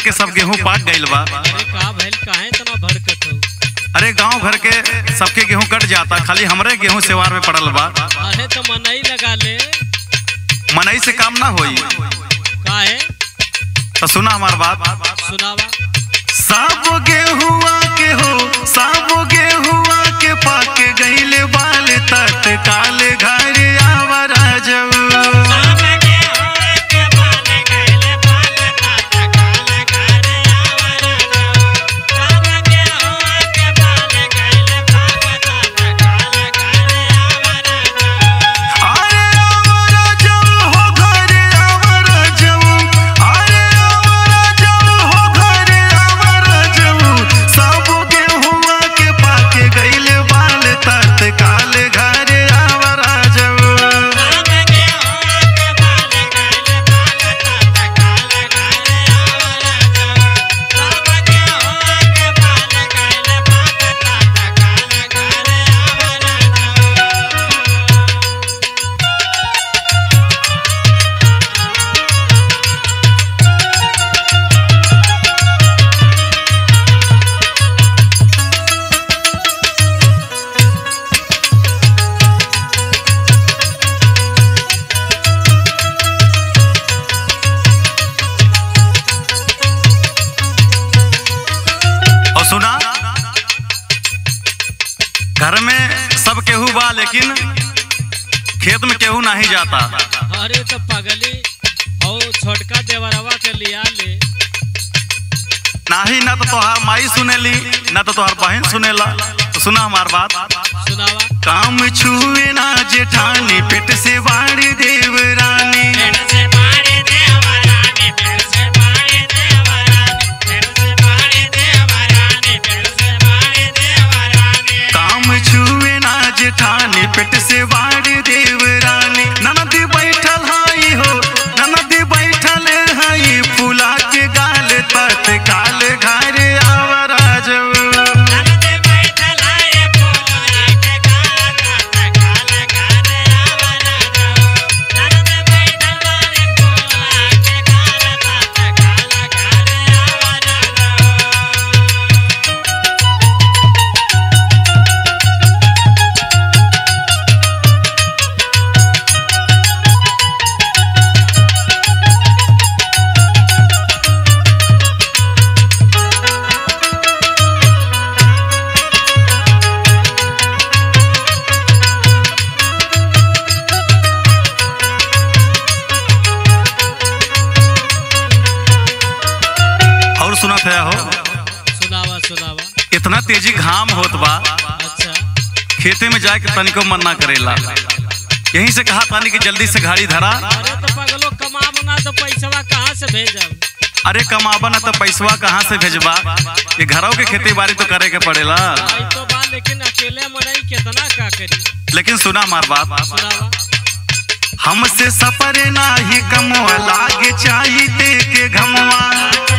के सब गेहूं पाक गइल बा अरे का भइल काहे तना भड़कत हो अरे गांव घर के सबके गेहूं कट जाता खाली हमरे गेहूं सेवार में पड़ल बा अरे तो मनई लगा ले मनई से काम ना होई काहे तो सुना हमार बात सुनावा सब गेहुआ के हो सब गेहुआ के पाक गइल बाल तत्काल घर आवरा जाऊ अरे आवरा जाऊ हो घरे आवरा जाऊ अरे आवरा जाऊ हो घरे आवरा जाऊ सब गेहुआ के पाक गइल बाल तत्काल घरे आवरा जाऊ और सुना घर में सब केहू बा लेकिन खेत में केहू नहीं जाता अरे तो पगली हो छोटका देवरवा के लिया ले नाही ना तो तोहार माई सुनेली ना तो तोहार बहन सुनेला तो सुना हमार बात सुनावा काम छुए ना जेठानी पेट से बाड़ी देवरानी काम छुए ना जेठानी पेट से बाड़ी देवरानी ननदी बैठल हाई हो ननदी बैठल हाई फूला के गाल तत्काल घर आवरा जाऊ और सुनत है हो सुनावा सुनावा इतना तेजी घाम होत बा अच्छा खेते में जाके तनिको मन ना करेला यहीं से कहा तानी कि जल्दी से गाड़ी धरा अरे तो पगलो कमा बना तो पैसवा कहाँ से भेजब अरे कमाबा ना तो पैसवा कहाँ से भेजबा ये घरों के खेती बाड़ी तो करे के पड़ेला आई तो बा लेकिन अकेले मनई कितना का करी लेकिन सुना हमार बात सुनावा हमसे सफर नाही कमवा लागे चाहिए के घमवा